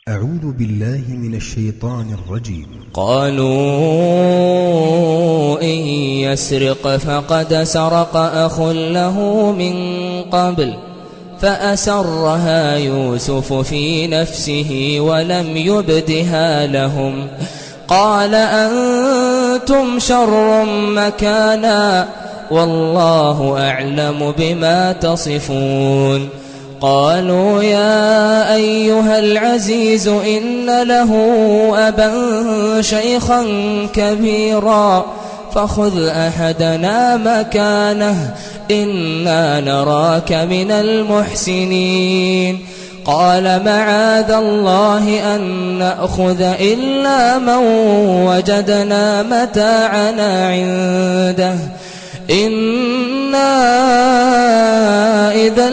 أعوذ بالله من الشيطان الرجيم قالوا إن يسرق فقد سرق أخ له من قبل فأسرها يوسف في نفسه ولم يبدها لهم قال أنتم شر مكانا والله أعلم بما تصفون قالوا يا أيها العزيز إن له أبا شيخا كبيرا فخذ أحدنا مكانه إنا نراك من المحسنين قال معاذ الله أن نأخذ إلا من وجدنا متاعنا عنده إنا إذا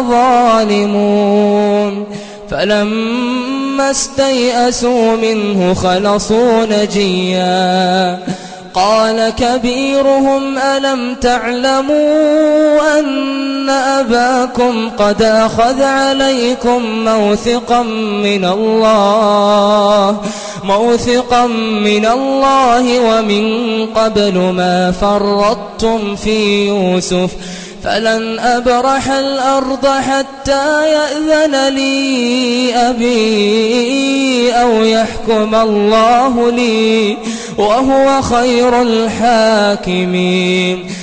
لظالمون فلما استيئسوا منه خلصوا نجيا قال كبيرهم ألم تعلموا أن أباكم قد أخذ عليكم موثقا من الله موثقا من الله ومن قبل ما فرطتم في يوسف فلن أبرح الأرض حتى يأذن لي أبي أو يحكم الله لي وهو خير الحاكمين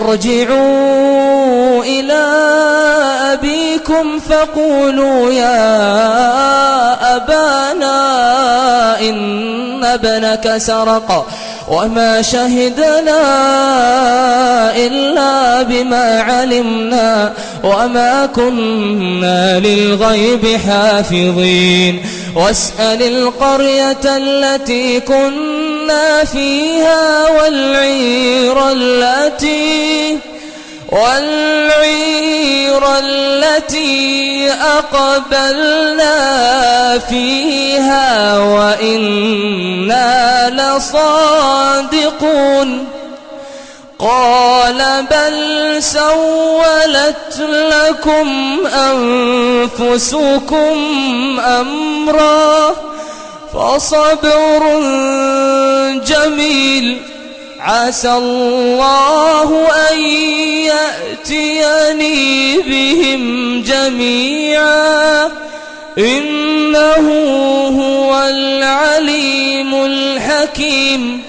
ارجعوا إلى أبيكم فقولوا يا أبانا إن ابنك سرق وما شهدنا إلا بما علمنا وما كنا للغيب حافظين واسأل القرية التي كنا فيها والعير التي والعير التي أقبلنا فيها وإنا لصادقون قال بل سولت لكم أنفسكم أمرا فصبر جميل عسى الله أن يأتيني بهم جميعا إنه هو العليم الحكيم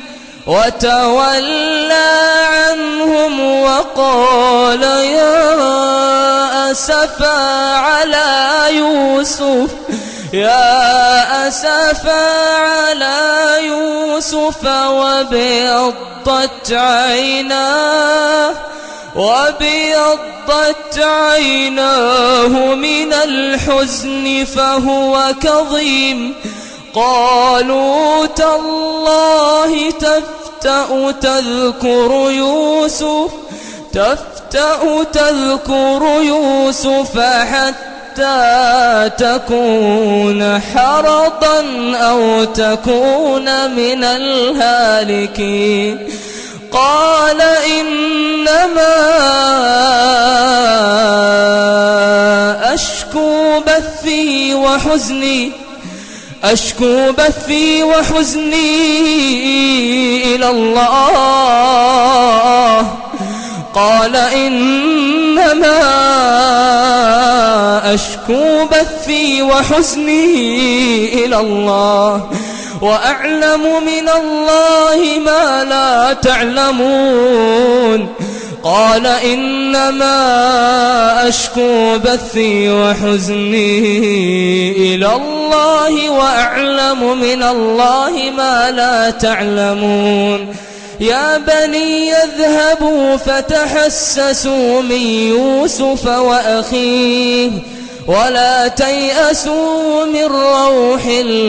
وتولى عنهم وقال يا أسفا على يوسف يا أسفا على يوسف وابيضت عيناه وابيضت عيناه من الحزن فهو كظيم قالوا تالله تفتأ تذكر يوسف تفتأ تذكر يوسف حتى تكون حرضا أو تكون من الهالكين قال إنما أشكو بثي وحزني أشكو بثي وحزني إلى الله قال إنما أشكو بثي وحزني إلى الله وأعلم من الله ما لا تعلمون قال إنما أشكو بثي وحزني إلى الله وأعلم من الله ما لا تعلمون يا بني اذهبوا فتحسسوا من يوسف وأخيه ولا تيأسوا من روح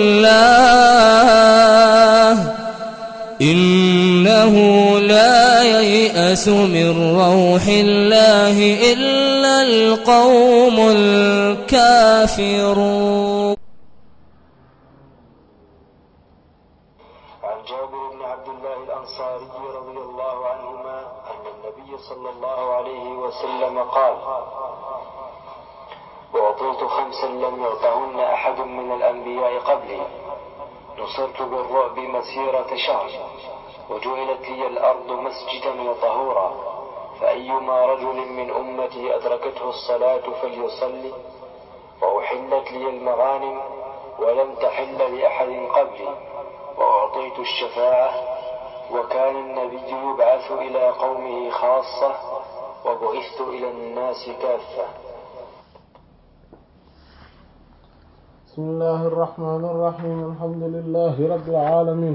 الله إنه لا ييأس من روح الله إلا القوم الكافرون عن جابر بن عبد الله الأنصاري رضي الله عنهما أن النبي صلى الله عليه وسلم قال وأعطيت خمسا لم يعطهن أحد من الأنبياء قبلي نصرت بالرعب مسيرة شهر وجعلت لي الأرض مسجدا وطهورا فأيما رجل من أمتي أدركته الصلاة فليصلي وأحلت لي المغانم ولم تحل لأحد قبلي وأعطيت الشفاعة وكان النبي يبعث إلى قومه خاصة وبعثت إلى الناس كافة بسم الله الرحمن الرحيم الحمد لله رب العالمين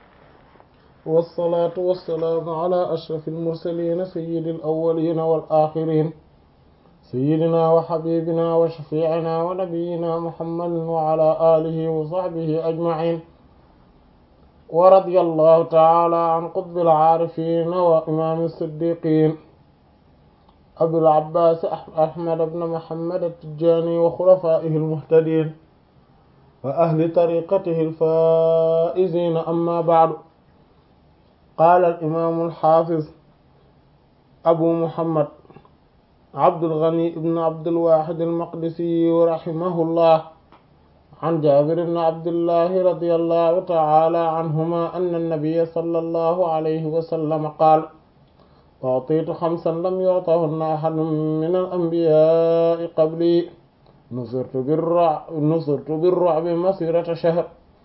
والصلاة والسلام على أشرف المرسلين سيد الأولين والآخرين سيدنا وحبيبنا وشفيعنا ونبينا محمد وعلى آله وصحبه أجمعين ورضي الله تعالى عن قطب العارفين وإمام الصديقين أبي العباس أحمد بن محمد التجاني وخلفائه المهتدين وأهل طريقته الفائزين أما بعد قال الإمام الحافظ أبو محمد عبد الغني بن عبد الواحد المقدسي رحمه الله عن جابر بن عبد الله رضي الله تعالى عنهما أن النبي صلى الله عليه وسلم قال أعطيت خمسا لم يعطهن أحد من الأنبياء قبلي نصرت بالرعب, نصرت بالرعب مسيرة شهر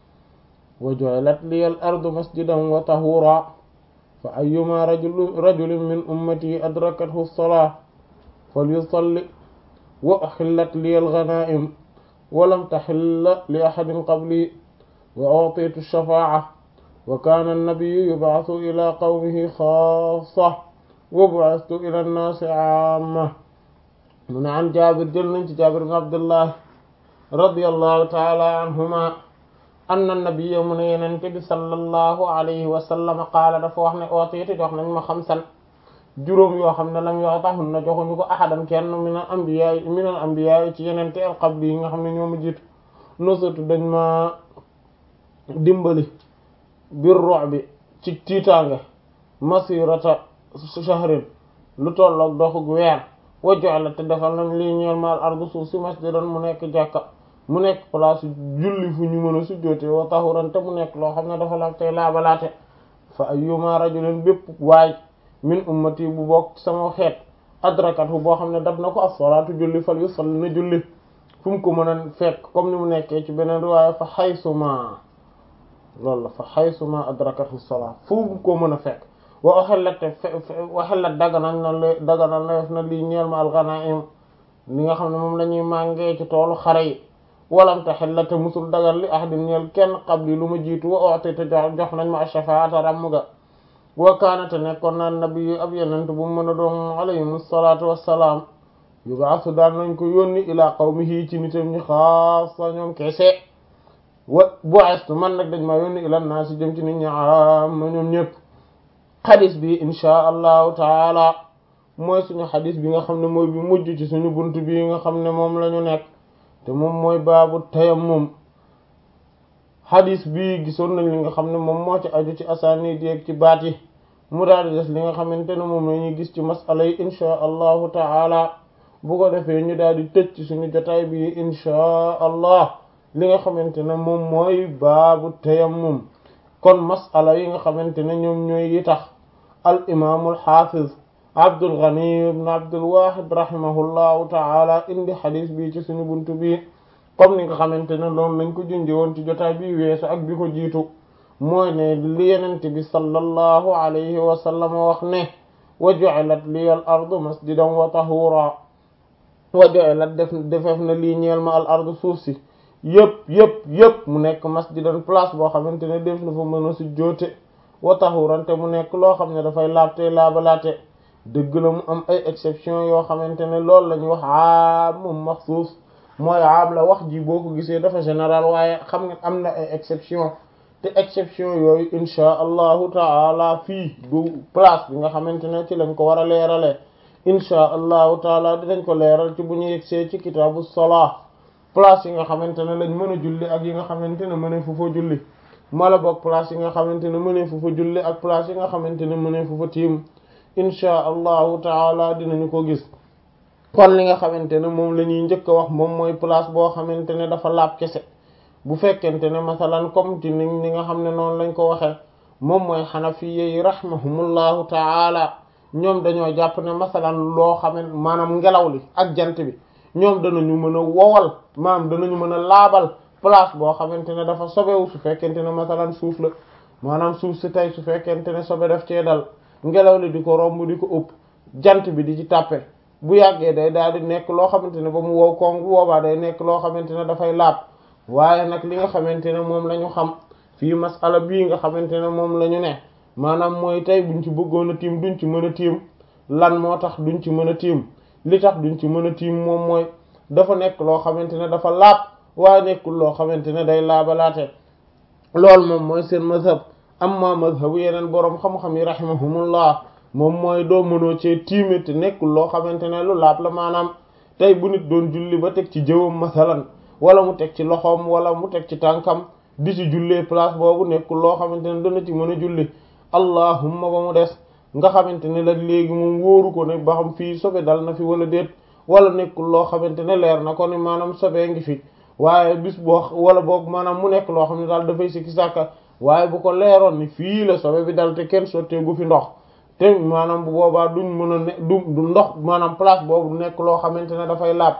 وجعلت لي الأرض مسجدا وطهورا فأيما رجل, رجل من أمتي أدركته الصلاة فليصلي وأحلت لي الغنائم ولم تحل لأحد قبلي وأعطيت الشفاعة وكان النبي يبعث إلى قومه خاصة وبعثت إلى الناس عامة من عن جابر جل جابر بن عبد الله رضي الله تعالى عنهما أن النبي من ينتبه صلى الله عليه وسلم قال dafa wax ne ootiiti jox nañ ma xamsan juróom yoo xam ne lam yoo taxul na joxuñu ko axadam kenn minal ambiyaa minal ambiyaa ci yenente al qabli yi nga xam ne ñoo ma jiitu nosatu dañ ma dimbali bir rox bi ci tiitaange masirata shahrin lu tolloog doxug weer wajox te defal nañ lii ñeel maal ardu suuf si masjidan mu nekk jàkka mu nekk place julli fu ñu mën a sujjoote wa tahuran te mu nekk loo xam ne dafa la tey laabalaate fa ayyuma rajulin bépp waay min ummati bu bokk sama xeet adrakatu boo xam ne dab na ko as-salaatu julli fal yusalli na julli fu mu ko mën a fekk comme ni mu nekkee ci beneen riwaaya fa xaysuma loolu la fa xaysuma adrakatu as-salaat fu mu ko mën a fekk wa waxellat te waxellat daganal na l daganal na def na lii ñeel ma al-ghanaim li nga xam ne moom la ñuy màngee ci toolu xare yi walam taxilla te musul dagan li ahadin ñeel kenn qabli lu ma jiitu wa oote te jox nañ ma ash-shafaata ràmm ga wa kaanate nekkoon naan nabi ab yenent bu mu mën a doon alayhim salaatu wassalaam yubaasu daan nañ ko yónni ilaa qawmihi ci nitam ñi xaasa ñoom kese wa bu'astu man nag dañ ma yónni ila naasi jëm ci nit ñi amma ñoom ñëpp xadis bi inchaa allahu taala mooy suñu xadis bi nga xam ne mooy bi mujj ci suñu bunt bi nga xam ne moom la ñu nekk te moom mooy baabu tayammum xadis bi gisoon nañ li nga xam ne moom moo ci aju ci asaanid yeeg ci baat yi mu daal di des li nga xamante ne moom la ñuy gis ci masala yi inchaa allahu taala bu ko defee ñu daal di tëj ci suñu jotaay bi inchaa allah li nga xamante ne moom mooy baabu tayammum kon masala yi nga xamante ne ñoom ñooy yi tax al imaamul xaafiz Abdul Ghani ibn Abdul Wahid rahimahullahu taala indi xadis bi ci suñu buntu bi comme ni nga xamante ne loolu lañ ko junjee woon ci jotaay bi weesu ak bi ko jiitu mooy ne li yenente bi sallallahu alayhi wa sallam wax ne wa ju'ilat liya al ardu masjidan wa tahura wa ju'ilat def defef na lii ñeel ma al ardu suuf si yëpp yëpp yëpp mu nekk masjidan place boo xamante ne def na fa mën a sujjóote wa tahuran te mu nekk loo xam ne dafay laabte laabalaate dëgg la mu am ay exception yoo xamante ne loolu la ñuy wax aam moom maxsuus mooy aam la wax ji boo ko gisee dafa général waaye xam nga am na ay exception te exception yooyu inchaa allahu taala fii du place bi nga xamante ne ci lañ ko war a leeralee inchaa allahu taala dinañ ko leeral ci bu ñu yegsee ci kitaabu salaa place yi nga xamante ne lañ mën a julli ak yi nga xamante ne mënee fu fa julli mala boog place yi nga xamante ne mënee fu fa julli ak place yi nga xamante ne mënee fu fa tiim inchaa allahu taala dinañu ko gis kon li nga xamante ne moom la ñuy njëkk a wax moom mooy place boo xamante ne dafa laab kese bu fekkente ne masalan comme ci ni ni nga xam ne noonu lañ ko waxee moom mooy xanafiye yi rahimahumullahu taala ñoom dañoo jàpp ne masalan loo xaman maanaam ngelaw li ak jant bi ñoom danañu mën a wowal maanaam danañu mën a laabal place boo xamante ne dafa sobewu su fekkente ne masalan suuf la maanaam suuf si tey su fekkente ne sobe daf cee dal ngelaw li di ko romb di ko ëpp jant bi di ci tàppe bu yàggee day daal di nekk loo xamante ne ba mu wow koŋ bu boobaa day nekk loo xamante ne dafay laab waaye nag li nga xamante ne moom la ñu xam fii masala bii nga xamante ne moom la ñu ne maanaam mooy tey buñ ci bëggoon a tiim duñ ci mën a tiim lan moo tax duñ ci mën a tiim li tax duñ ci mën a tiim moom mooy dafa nekk loo xamante ne dafa laab waaye nekkul loo xamante ne day laabalaate loolu moom mooy seen mazhab amma mazhabu yeneen boroom xam-xam yi rahimahumullah moom mooy doo mënoo cee tiime te nekkul loo xamante ne lu laab la maanaam tey bu nit doon julli ba teg ci jëwam masalan wala mu teg ci loxoom wala mu teg ci tànkam di ci jullee place boobu nekkul loo xamante ne dana ci mën a julli allahumma ba mu des nga xamante ne la léegi moom wóoru ko ne ba xam fii sobe dal na fi wala déet wala nekkul loo xamante ne leer na ko ni maanaam sobee ngi fi waaye bis boo wala boog maanaam mu nekk loo xam ne daal dafay sikki sàkka waaye bu ko leeroon ni fii la sobe bi dal te kenn sotteegu fi ndox te maanaam bu boobaa duñ mën a ne du du ndox maanaam place boobu nekk loo xamante ne dafay laab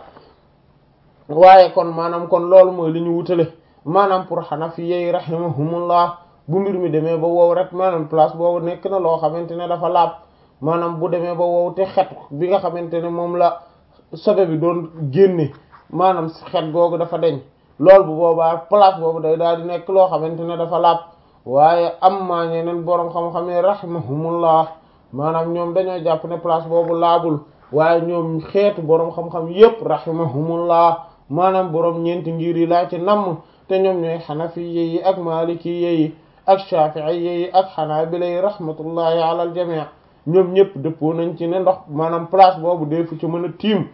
waaye kon maanaam kon loolu mooy li ñu wutale maanaam pour Hanafi yi rahimahumullah bu mbir mi demee ba wow rek maanaam place boobu nekk na loo xamante ne dafa laab maanaam bu demee ba wow te xet bi nga xamante ne moom la sobe bi doon génne maanaam xet googu dafa deñ loolu bu boobaa place boobu day daal di nekk loo xamante ne dafa laab waaye am maa ñeneen boroom xam-xam yi rahimahumullah maanaam ñoom dañoo jàpp ne place boobu laabul waaye ñoom xeetu boroom xam-xam yépp rahimahumullah maanaam boroom ñeenti ngir yi laa ci namm te ñoom ñooy xanafi yi ak maliki yi ak shafi'i yi ak xanaabila yi rahmatullahi ala al jami' ñoom ñëpp dëppoo nañ ci ne ndox maanaam place boobu defu ci mën a tiim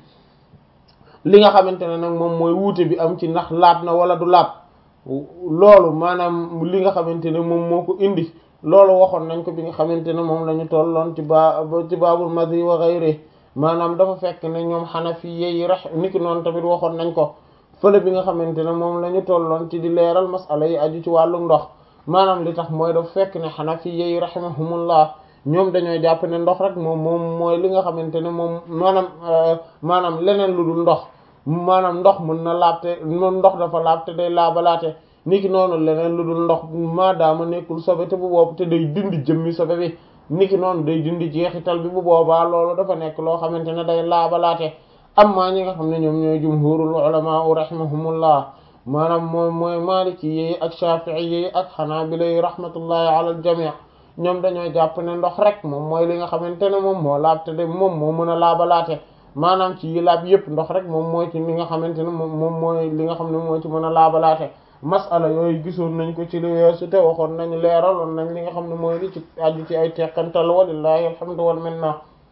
li nga xamante ne nag moom mooy wuute bi am ci ndax laab na wala du laab loolu maanaam li nga xamante ne moom moo ko indi loolu waxoon nañ ko bi nga xamante ne moom la ñu tolloon ci baa ci baabul madi wa ghayri maanaam dafa fekk ne ñoom xanafi yi rax niki noonu tamit waxoon nañ ko fële bi nga xamante ne moom la ñu tolloon ci di leeral masala yi aju ci wàllu ndox maanaam li tax mooy dafa fekk ne xanafi yi rahimahumullah ñoom dañoo jàpp ne ndox rek moom moom mooy li nga xamante ne moom maanaam maanaam leneen lu dul ndox maanaam ndox mën na laabte ndox dafa laabte day laabalaate niki noonu leneen lu dul ndox maadaama nekkul sobe te bu boobu te day dindi jëmmi sobe bi niki noonu day dindi jeexital bi bu boobaa loolu dafa nekk loo xamante ne day laabalaate amma ñi nga xam ne ñoom ñooy jumhurul ulama rahimahumullah maanaam mooy mooy maliki yi ak shafi'i yi ak xanaabila yi rahmatullahi ala al jami' ñoom dañoo jàpp ne ndox rek moom mooy li nga xamante ne moom moo laab te de moom moo mën a laabalaate maanaam ci yi laab yépp ndox rek moom mooy ci li nga xamante ne moom moom mooy li nga xam ne moo ci mën a laabalaate masala yooyu gisoon nañ ko ci li weesu te waxoon nañ leeraloon nañ li nga xam ne mooy li ci aju ci ay teqantal walillahi alhamdu wal minna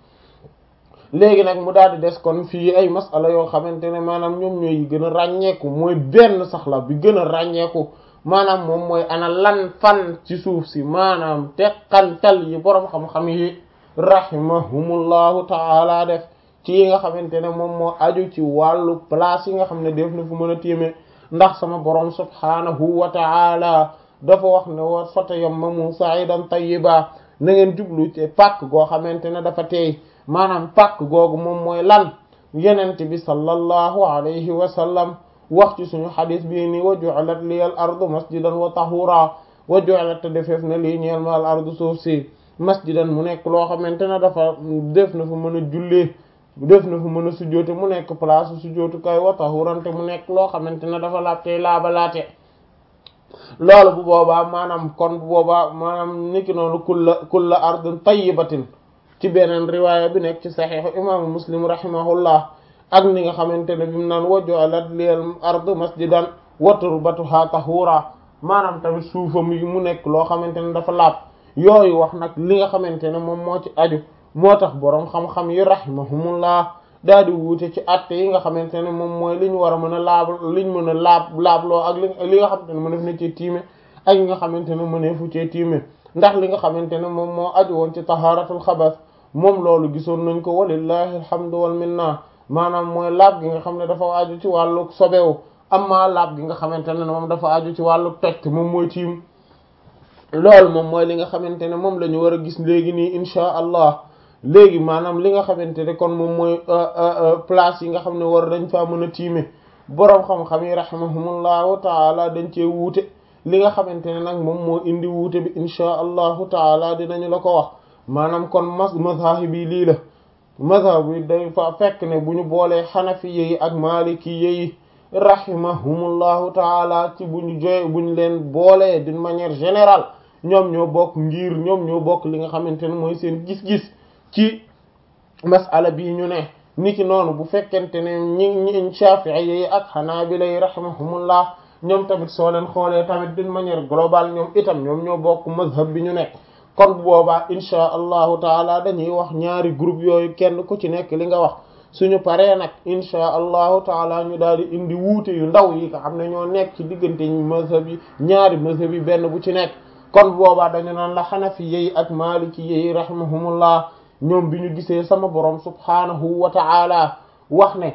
léegi nag mu daal di des kon fii ay masala yoo xamante ne maanaam ñoom ñooy gën a ràññeeku mooy benn sax la bi gën a ràññeeku maanaam moom mooy ana lan fan ci suuf si maanaam teqantal yi boroom xam-xam yi rahimahumullahu taala def ci yi nga xamante ne moom moo aju ci wàllu place yi nga xam ne def na fu mën a téemee ndax sama boroom subhaanahu wa taala dafa wax ne wa fatayammamu sa'idan tayyiba na ngeen jublu ci pàkk goo xamante ne dafa teey maanaam pàkk googu moom mooy lan yenente bi sallallahu alayhi wa sallam wax ci suñu xadis bii ni wa ju'alat liyal ardu masjidan wa tahura wa ju'alat te defeef na lii ñeel ma al ardu suuf si masjidan mu nekk loo xamante ne dafa def na fu mën a jullee def na fu mën a sujjoote mu nekk place sujjootukaay wa tahurante mu nekk loo xamante ne dafa laabtey laabalaate loolu bu boobaa maanaam kon bu boobaa maanaam niki noonu kulla kulla ardin tayyibatin ci beneen riwaaya bi nekk ci saxiixu imaamu muslim rahimahullah ak ni nga xamante ne bi mu naan wa ju'alat liyal ardu masjidan wa turbatuha tahura maanaam tamit suufam yi mu nekk loo xamante ne dafa laab yooyu wax nag li nga xamante ne moom moo ci aju moo tax boroom xam-xam yi rahimahumullah daal di wuute ci atte yi nga xamante ne moom mooy li ñu war a mën a laab liñ mën a laab laabloo ak li li nga xamante ne mëneef na ci tiime ak yi nga xamante ne mëneefu cee tiime ndax li nga xamante ne moom moo aju woon ci taharatul xabas moom loolu gisoon nañ ko walillahi alhamdu wal minna maanaam mooy laab gi nga xam ne dafa aju ci wàllu sobewu amma laab gi nga xamante ne moom dafa aju ci wàllu toj te moom mooy tiim loolu moom mooy li nga xamante ne moom la ñu war a gis léegi nii inchaa allah léegi maanaam li nga xamante ne kon moom mooy place yi nga xam ne war dañ faa mën a tiime boroom xam-xam yi rahimahumullahu taala dañ cee wuute li nga xamante ne nag moom moo indi wuute bi inchaa allahu taala dinañu la ko wax maanaam kon mas mazhab bi lii la mazhab bi day fa fekk ne bu ñu boolee xanafi yi ak maliki yi rahimahumullahu taala ci bu ñu joye bu ñu leen boolee d'une manière générale ñoom ñoo bokk ngir ñoom ñoo bokk li nga xamante ne mooy seen gis-gis ci masala bii ñu ne niki noonu bu fekkente ne ñi ñi Shafi'i yi ak Hanabila yi rahimahumullah ñoom tamit soo leen xoolee tamit d'une manière globale ñoom itam ñoom ñoo bokk mazhab bi ñu nekk kon bu boobaa inchaa allahu taala dañuy wax ñaari groupe yooyu kenn ku ci nekk li nga wax suñu paree nag inchaa allahu taala ñu daal di indi wuute yu ndaw yi nga xam ne ñoo nekk ci diggante mazhab yi ñaari mazhab yi benn bu ci nekk kon boobaa dañu naan la xanafi yi ak maliki yi rahimahumullah ñoom bi ñu gisee sama borom subhanahu wa ta'ala wax ne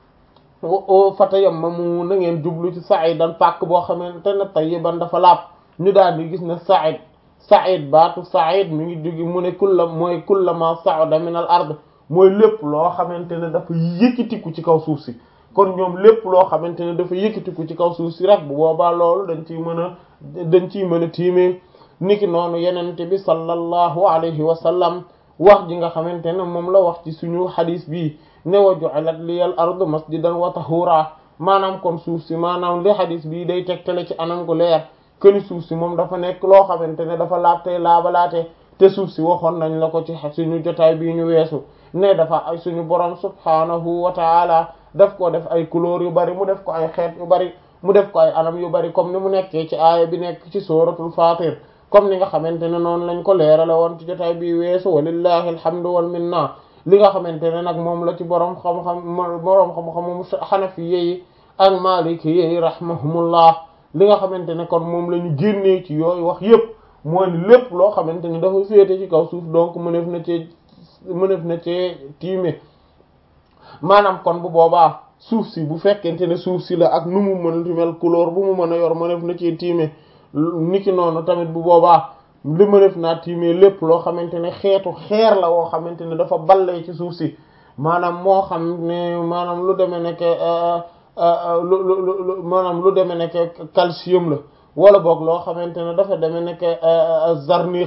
fatayammamu na ngeen jublu ci sa'idan pàkk boo xamante ne tayyiban dafa laab ñu daal di gis ne sa'id sa'id baatu sa'id mi ngi jógi mu ne kulla mooy kullama sa'ada min al ard mooy lépp loo xamante ne dafa yëkkatiku ci kaw suuf si kon ñoom lépp loo xamante ne dafa yëkkatiku ci kaw suuf si rek bu boobaa loolu dañ ciy mën a dañ ciy mën a tiimee niki noonu yenente bi sallallahu alayhi wa sallam wax ji nga xamante ne moom la wax ci suñu xadis bii ne wa ju'ilat liyal ardu masjidan wa tahura maanaam kon suuf si maanaam li xadis bii day tegtale ci anam gu leer këni suuf si moom dafa nekk loo xamante ne dafa laab tey laabalaate te suuf si waxoon nañ la ko ci suñu jotaay bii ñu weesu ne dafa ay suñu borom subhanahu wa taala daf ko def ay couleur yu bari mu def ko ay xeet yu bari mu def ko ay anam yu bari comme ni mu nekkee ci aaya bi nekk ci suratul fatir comme ni nga xamante ne noonu lañ ko leerale woon ci jotaay bi weesu walillahi alhamdu wal minna li nga xamante ne nag moom la ci borom xam-xam borom xam-xamu xanafi yi ak maliki yi rahmahumullah li nga xamante ne kon moom la ñu génnee ci yooyu wax yépp mooy lépp loo xamante ne dafa féete ci kaw suuf donc mënef na cee mënef na cee tiime maanaam kon bu boobaa suuf si bu fekkente ne suuf si la ak nu mu mën mel couleur bu mu mën a yor mënef na cee tiime niki noonu tamit bu boobaa li mënef naa tiime lépp loo xamante ne xeetu xeer la woo xamante ne dafa ballee ci suuf si maanaam moo xam ne maanaam lu demee nekk lu lu maanaam lu demee nekk calcium la wala boog loo xamante ne dafa demee nekk zarnix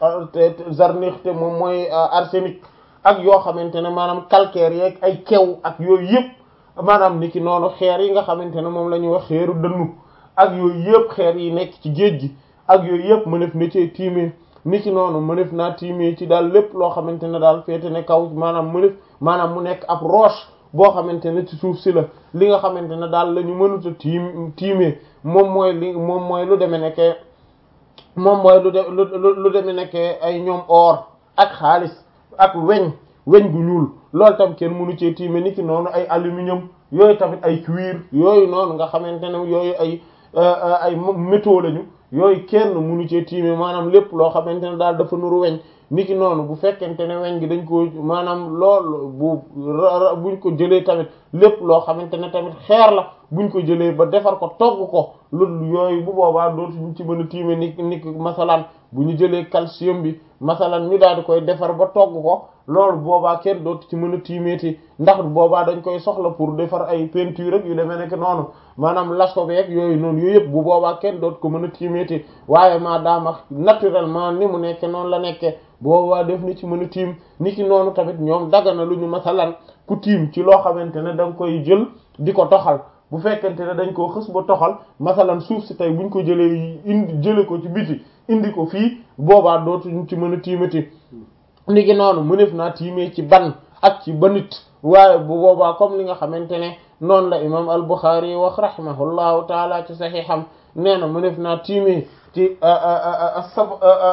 zarnix te moom mooy arsenic ak yoo xamante ne maanaam calcaire yeeg ay kew ak yooyu yëpp maanaam niki noonu xeer yi nga xamante ne moom la ñuy wax xeeru dënnu ak yooyu yëpp xeer yi nekk ci géej gi ak yooyu yëpp mënef na cee tiimee niki noonu mënef naa tiimee ci daal lépp loo xamante ne daal féete ne kaw maanaam mënef maanaam mu nekk ab roche boo xamante ne ci suuf si la li nga xamante ne daal la ñu mënuta tiim tiimee moom mooy li moom mooy lu demee nekke moom mooy lu de lu demee nekke ay ñoom or ak xaalis ak weñ weñ gu ñuul loolu tam kenn mënu cee tiime niki noonu ay aluminium yooyu tamit ay cuir yooyu noonu nga xamante ne yooyu ay ay métaux lañu yooyu kenn mënu cee tiime maanaam lépp loo xamante ne daal dafa nuru weñ niki noonu bu fekkente ne weñ gi dañ ko maanaam lool bu buñ ko jëlee tamit lépp loo xamante ne tamit xeer la buñ ko jëlee ba defar ko togg ko loolu yooyu bu boobaa dootuñu ci mën a tiime ni niki masalan bu ñu jëlee calcium bi masalan ñu daal di koy defar ba togg ko loolu boobaa kenn dootu ci mën a tiimeeti ndax boobaa dañ koy soxla pour defar ay peinture ak yu demee nekk noonu maanaam laso beeg yooyu noonu yooyu yëpp bu boobaa kenn dootu ko mën a tiimeeti waaye maa daama naturellement ni mu nekke noonu la nekke boobaa def ni ci mën a tiim ni ki noonu tamit ñoom dagana lu ñu masalan ku tiim ci loo xamante ne da nga koy jël di ko toxal bu fekkente ne dañ koo xës ba toxal masalan suuf si tey buñ ko jëlee indi jële ko ci biti indi ko fii boobaa dootuñ ci mën a tiimati ni ki noonu mënef naa tiimee ci ban ak ci banit waaye bu boobaa comme li nga xamante ne noonu la imam al-Bukhari yi wax rahimahullahu taala ci saxiixam nee na mënef naa tiimee ci sab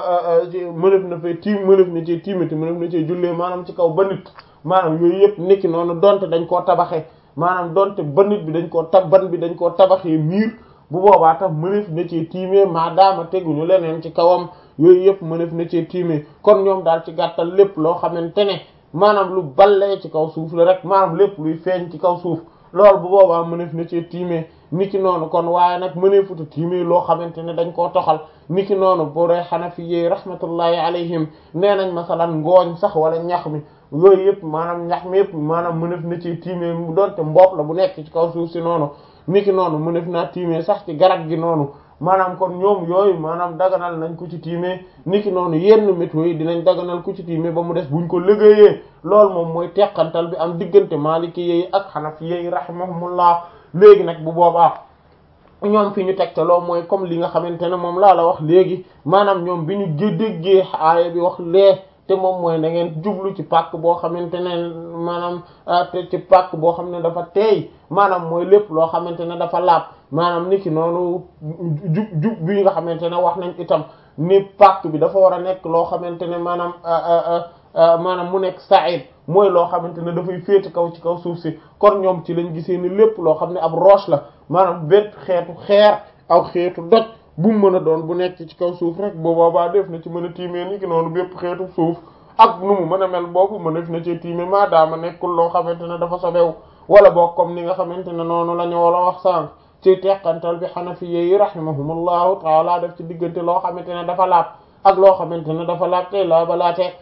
mënef na fay tiim mënef na ci tiimati mënef na ci jullee maanaam ci kaw banit maanaam yooyu yëpp niki noonu donte dañ koo tabaxee maanaam donte banit bi dañ koo tab ban bi dañ koo tabaxee miir bu boobaa tam mënef na ci tiimee maadaama teguñu leneen ci kawam yooyu yëpp mënef na ci tiimee kon ñoom daal ci gàttal lépp loo xamante ne maanaam lu ballee ci kaw suuf la rek maanaam lépp luy feeñ ci kaw suuf loolu bu boobaa mëneef na ci tiimee niki noonu kon waaye nag mëneefuta tiimee loo xamante ne dañ koo toxal niki noonu bu dee xanafi yi rahmatullahi alayhim nee nañ masalan ngooñ sax wala ñax mi yooyu yëpp maanaam ñax mi yëpp maanaam mëneef na ci tiimee mu doonte mbopp la bu nekk ci kaw suuf si noonu niki noonu mëneef naa tiimee sax ci garab gi noonu maanaam kon ñoom yooyu maanaam daganal nañ ko ci tiimee niki noonu yenn météo yi dinañ daganal ku ci tiimee ba mu des buñ ko liggéeyee loolu moom mooy teqantal bi am diggante maliki yi ak xanafi yi rahimahumullah léegi nag bu boobaa ñoom fi ñu tegtaloo mooy comme li nga xamante ne moom laa la wax léegi maanaam ñoom bi ñu déggee aaya bi wax lee te moom mooy da ngeen jublu ci pàkk boo xamante ne maanaam te ci pàkk boo xam ne dafa teey maanaam mooy lépp loo xamante ne dafa laab maanaam niki noonu jub jub bi nga xamante ne wax nañ itam ni pàkk bi dafa war a nekk loo xamante ne maanaam maanaam mu nekk sa'id mooy loo xamante ne dafay féete kaw ci kaw suuf si kon ñoom ci lañ gisee ni lépp loo xam ne ab roche la maanaam bépp xeetu xeer aw xeetu doj bu mu mën a doon bu nekk ci kaw suuf rek boo boobaa def na ci mën a tiimee ni ki noonu bépp xeetu suuf ak nu mu mën a mel boobu mën def na ci tiimee maadaama nekkul loo xamante ne dafa sobew wala boog comme ni nga xamante ne noonu la ñu wala wax sànq ci teqantal bi xanafi yi rahimahumullahu taala def ci diggante loo xamante ne dafa laab ak loo xamante ne dafa laab tey laa balaatee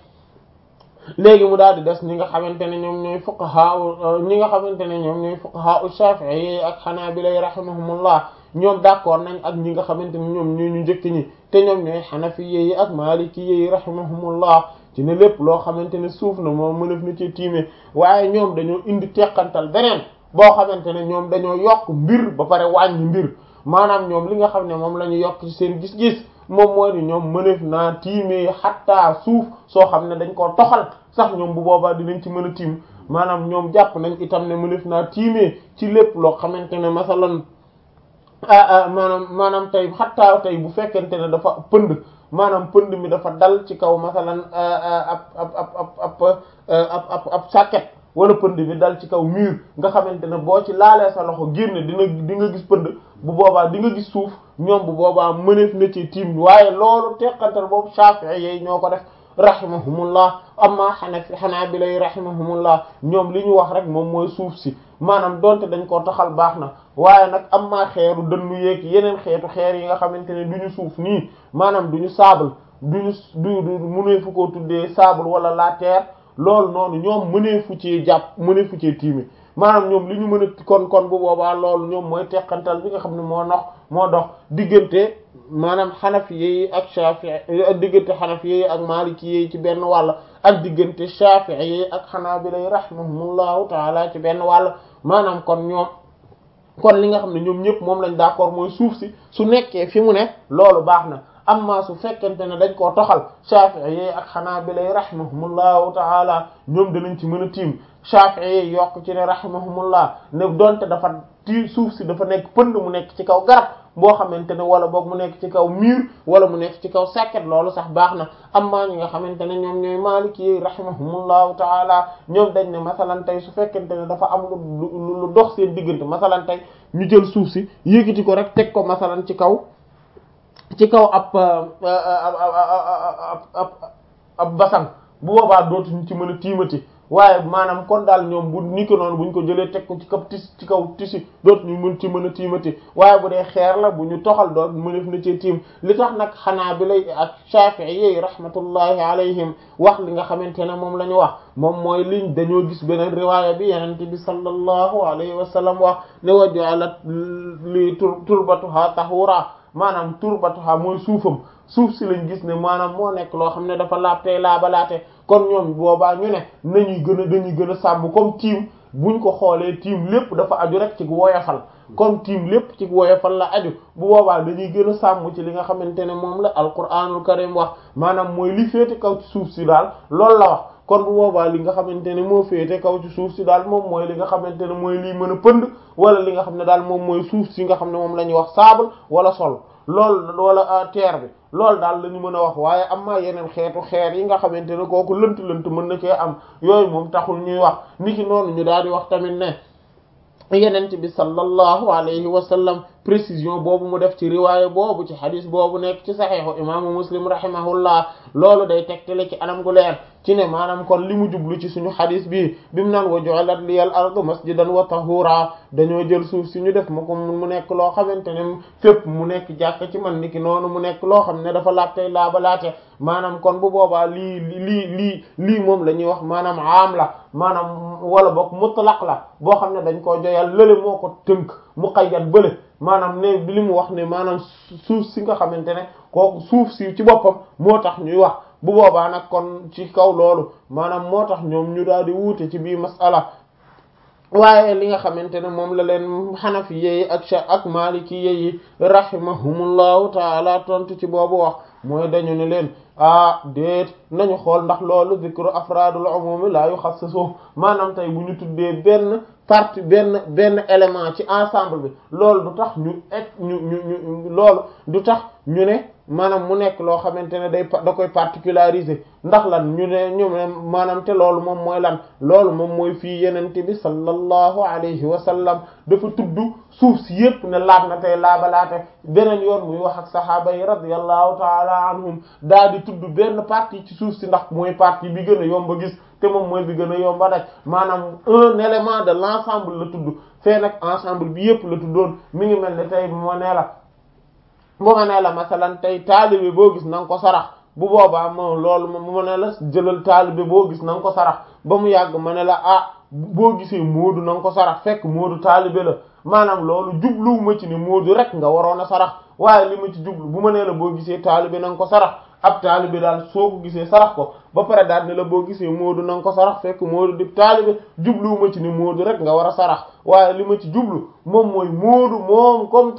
léegi mu daal di des ñi nga xamante ne ñoom ñooy fuqaha ñi nga xamante ne ñoom ñooy fuqaha u shafi'i ak hanabila rahimahumullah ñoom d'accord nañ ak ñi nga xamante ne ñoom ñooy ñu njëkk ñi te ñoom ñooy hanafi yi ak maliki yi rahimahumullah ci ne lépp loo xamante ne suuf na moom mënef na ci tiime waaye ñoom dañoo indi teqantal beneen boo xamante ne ñoom dañoo yokk mbir ba pare wàññi mbir maanaam ñoom li nga xam ne moom la ñu yokk ci seen gis-gis moom mooy ni ñoom mënef naa tiimee xattaa suuf soo xam ne dañ koo toxal sax ñoom bu boobaa dinañ ci mën a tiim maanaam ñoom jàpp nañ itam ne mënef naa tiimee ci lépp loo xamante ne masalan maanaam maanaam tey xattaa tey bu fekkente ne dafa pënd maanaam pënd mi dafa dal ci kaw masalan ab ab ab ab ab ab ab sàkket wala pënd bi dal ci kaw mur nga xamante ne boo ci laalee sa loxo génne dina di nga gis pënd bu boobaa di nga gis suuf ñoom bu boobaa mëneef na ci tiim waaye loolu teqantal boobu Shafi'i yi ñoo ko def rahimahumullah amma Hanafi Hanabila yi rahimahumullah ñoom li ñu wax rek moom mooy suuf si maanaam donte dañ koo taxal baax na waaye nag amma xeeru dënnu yeeg yeneen xeetu xeer yi nga xamante ne du ñu suuf nii maanaam du ñu sable du ñu du du mëneefu koo tuddee sable wala la terre loolu noonu ñoom mëneefu ci jàpp mëneefu ci tiimi maanaam ñoom li ñu mën a kon kon bu boobaa loolu ñoom mooy teqantal bi nga xam ne moo nox moo dox diggante maanaam xanafi yi ak shafi'i diggante xanafi yi ak maliki yi ci benn wàll ak diggante shafi'i yi ak xanaabila yi rahimahumullahu taala ci benn wàll maanaam kon ñoom kon li nga xam ne ñoom ñëpp moom lañ d'accord mooy suuf si su nekkee fi mu ne loolu baax na amma su fekkente ne dañ koo toxal Shafi'i yi ak Hanabila yi rahimahumullahu ta'ala ñoom danañ ci mën a tiim Shafi'i yi yokk ci ne rahimahumullah ne donte dafa ti suuf si dafa nekk pënd mu nekk ci kaw garab boo xamante ne wala boog mu nekk ci kaw mur wala mu nekk ci kaw sàkket loolu sax baax na amma ñi nga xamante ne ñoom ñooy Maliki yi rahimahumullahu ta'ala ñoom dañ ne masalan tey su fekkente ne dafa am lu lu dox seen diggante masalan tey ñu jël suuf si yëkkati ko rek teg ko masalan ci kaw ci kaw ab ab ab basan bu boobaa dootuñu ci mën a tiimati waaye maanaam kon daal ñoom bu ni ko noonu buñ ko jëlee teg ko ci kaw tis ci kaw tisi dootuñu mën ci mën a tiimati waaye bu dee xeer la bu ñu toxal doot mënef na ci tiim li tax nag xanaa bi lay ak Shafi'i yi rahmatullahi alayhim wax li nga xamante ne moom la ñu wax moom mooy liñ dañoo gis beneen riwaaya bi yenente bi sallallahu alayhi wa sallam wax ne wa ja'alat li turbatuha tahura maanaam turbatuha mooy suufam suuf si lañ gis ne maanaam moo nekk loo xam ne dafa laab tey laabalaate kon ñoom boobaa ñu ne nañuy gën a dañuy gën a sàmm comme tiim buñ ko xoolee tiim lépp dafa aju rek ci woyofal comme tiim lépp ci woyofal la aju bu boobaa dañuy gën a sàmm ci li nga xamante ne moom la alquranul karim wax maanaam mooy li féete kaw ci suuf si daal loolu la wax kon bu boobaa li nga xamante ne moo féete kaw ci suuf si daal moom mooy li nga xamante ne mooy liy mën a pënd wala li nga xam ne daal moom mooy suuf si nga xam ne moom la ñuy wax sable wala sol loolu wala terre bi loolu daal la ñu mën a wax waaye am na yeneen xeetu xeer yi nga xamante ne kooku lënt lënt mën na cee am yooyu moom taxul ñuy wax niki noonu ñu daal di wax tamit ne yenent bi sallallahu alayhi wa sallam précision boobu mu def ci riwaaya boobu ci xadis boobu nekk ci saxiixu imaamu muslim rahimahullah loolu day tegtale ci anam gu leer ci ne maanaam kon li mu jublu ci suñu xadis bi bi mu naan wa ju'ilat liyal ardu masjidan wa tahura dañoo jël suuf si ñu def ma ko mu nekk loo xamante ne fépp mu nekk jàkk ci man niki noonu mu nekk loo xam ne dafa laab tey laaba laate maanaam kon bu boobaa lii lii lii lii moom la ñuy wax maanaam aam la maanaam wala boog mutlaq la boo xam ne dañ koo joyal lële moo ko tënk muqayyad bële maanaam ne li mu wax ne maanaam suuf si nga xamante ne kooku suuf si ci boppam moo tax ñuy wax bu boobaa nag kon ci kaw loolu maanaam moo tax ñoom ñu daal di wuute ci bii masala waaye li nga xamante ne moom la leen xanafi yeyi ak sha ak maliki yeyi rahimahumullahu taala tontu ci boobu wax mooy dañu ne leen ah déet nañu xool ndax loolu zikru afraadul umumi la yuxassisu maanaam tey bu ñu tuddee benn partie benn benn élément ci ensemble bi loolu du tax ñu ek ñu ñu ñu loolu du tax ñu ne maanaam mu nekk loo xamante ne day da koy particulariser ndax lan ñu ne ñu ne maanaam te loolu moom mooy lan loolu moom mooy fii yenente bi sallallahu alayhi wa sallam dafa tudd suuf si yépp ne laab na tey laabalaate beneen yoon muy wax ak sahaaba yi radiyallahu taala anhum daal di tudd benn partie ci suuf si ndax mooy partie bi gën a yomb a gis te moom mooy bi gën a yomb a daj maanaam un élément de l'ensemble la tudd fee nag ensemble bi yépp la tuddoon mi ngi mel ne tey moo nee la bu ma nee la masalan tey taalibe boo gis na nga ko sarax bu boobaa moom loolu mu ma ne la jëlal taalibe boo gis na nga ko sarax ba mu yàgg ma ne la ah boo gisee moodu na nga ko sarax fekk moodu taalibe la maanaam loolu jubluwuma ci ne moodu rek nga waroon a sarax waaye li ma ci jublu bu ma nee la boo gisee taalibe na nga ko sarax ab taalibe daal soo ko gisee sarax ko ba pare daal ne la boo gisee moodu na nga ko sarax fekk moodu di taalibe jubluwuma ci ne moodu rek nga war a sarax waaye li ma ci jublu moom mooy moodu moom comme